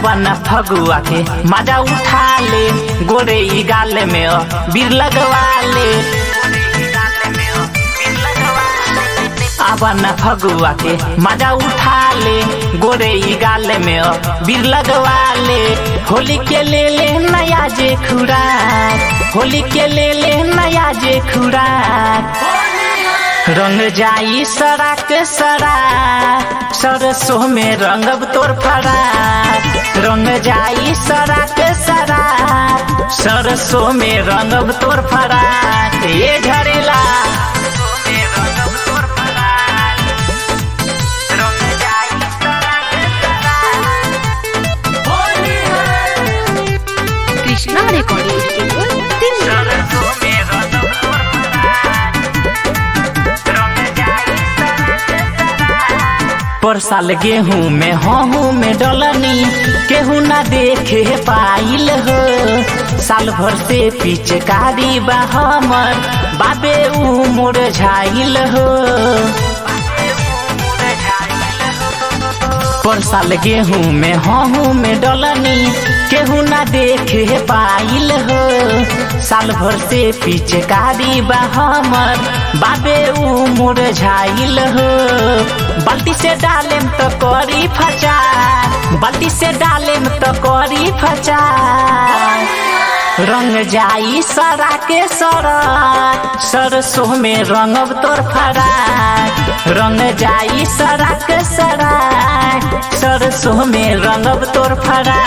आवन फगुआ के मजा उठा ले गोरे ई गाल में अ बीर लगवा ले आवन फगुआ के मजा उठा ले गोरे ई गाल में अ बीर लगवा ले होली के ले ले नया जे खुराक होली के ले ले नया जे खुराक रंग जाई सराक सरा सरसों में रंगब तोर फरा रंग जाई सराक सरा सरसों में रंगब तोर फरा ये झरेला कृष्णा रिकॉर्डिंग स्टूडियो दिल्ली पर साल गेहूं में हूँ में डलनी केहू ना देखे पाइल हो साल भर से पिचकारी बा हमर बाबे ऊ मोर झाइल हो पर साल गेहूं में हूँ में डलनी केहू ना देखे पाइल हो साल भर से पिचकारी बा हमर बाबे ऊ मोर झाइल हो बाल्टी से डालेम तो करी फचा बाल्टी से डालेम तो करी फचा रंग जाई सरा के सरा सरसों में रंगब तोर फरा रंग जाई सरा के सरा सरसों में रंगब तोर फरा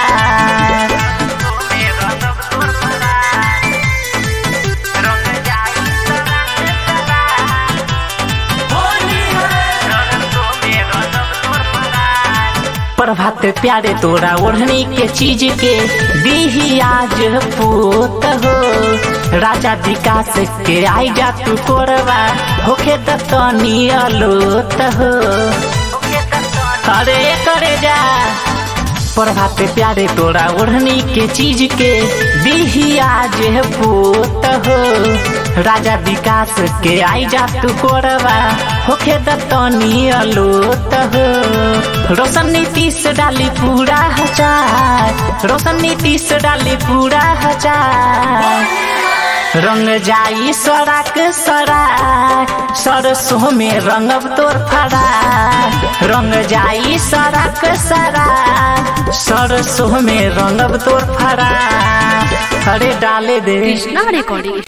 प्रभात प्यारे तोरा ओढ़नी के चीज के दीही आज पूत हो राजा विकास के आई जा तू कोरवा होखे तनी अलोत हो अरे करे जा प्रभात प्यारे तोरा ओढ़नी के चीज के दीही आज पूत हो राजा विकास के आई जा तू कोरवा होखे तनी अलोत हो रोशन नीतीश डाली पूरा हजार रोशन नीतीश डाली पूरा हजार रंग जाई सराक सरा सरसों में रंगब तोर फरा रंग जाई सराक सरा सरसों में रंगब तोर फरा अरे डाले दे कृष्णा रिकॉर्डिंग